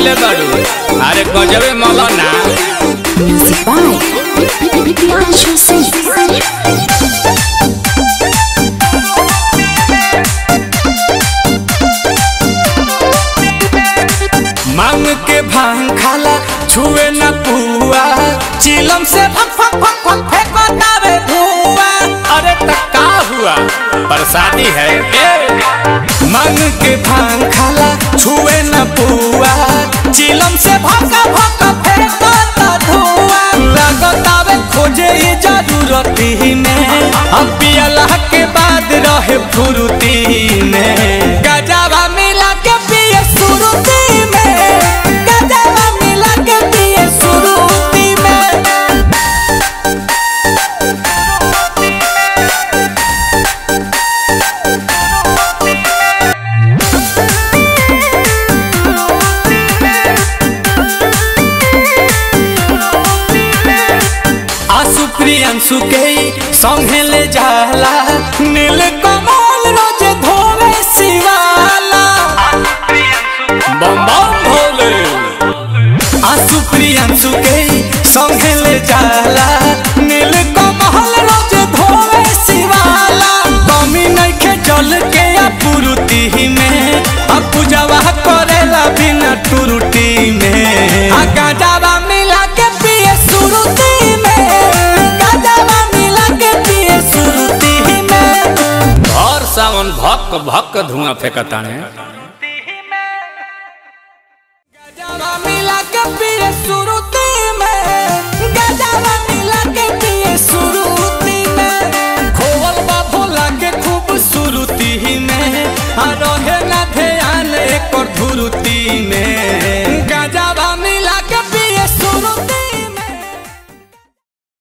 कइले बाड़ू अरे गजबे मौलाना Music by Priyanshu Singh. मांग के भांग खाला छुए न पुआ चिलम से फक फक फक फक फेंकतावे धुआं अरे त का हुआ प्रसादी है ए मांग के भांग खाला छुए न पुआ चिलम से भक भक फेंकता धुआं लागतावे खोजे ये जरूरती में अब पियला के बाद रहे फुरुती में गजावा मिला के पिए सुरुती में गजावा मिला के पिए सुरुती में आसु प्रियंसु के संगे ले जाला नील कमल रोज धोवे शिवाला बम बम भोले आसु प्रियंसु के संगे ले जाला नील कमल रोज धोवे शिवाला कमी नइखे जल के अपुरुति में आ पूजावा करेला बिना टुरुटी में आ गाजावा मिला के पिए सुरुती में गाजावा मिला के पिए सुरुती में और सावन भक भक धुआं फेंकताने गजावा मिला के पिए सुरुती में गजावा मिला के पिए सुरुती में खोवल बा भोला के खूब सुरुती में आ रहे ना ध्यान एक धुरुती में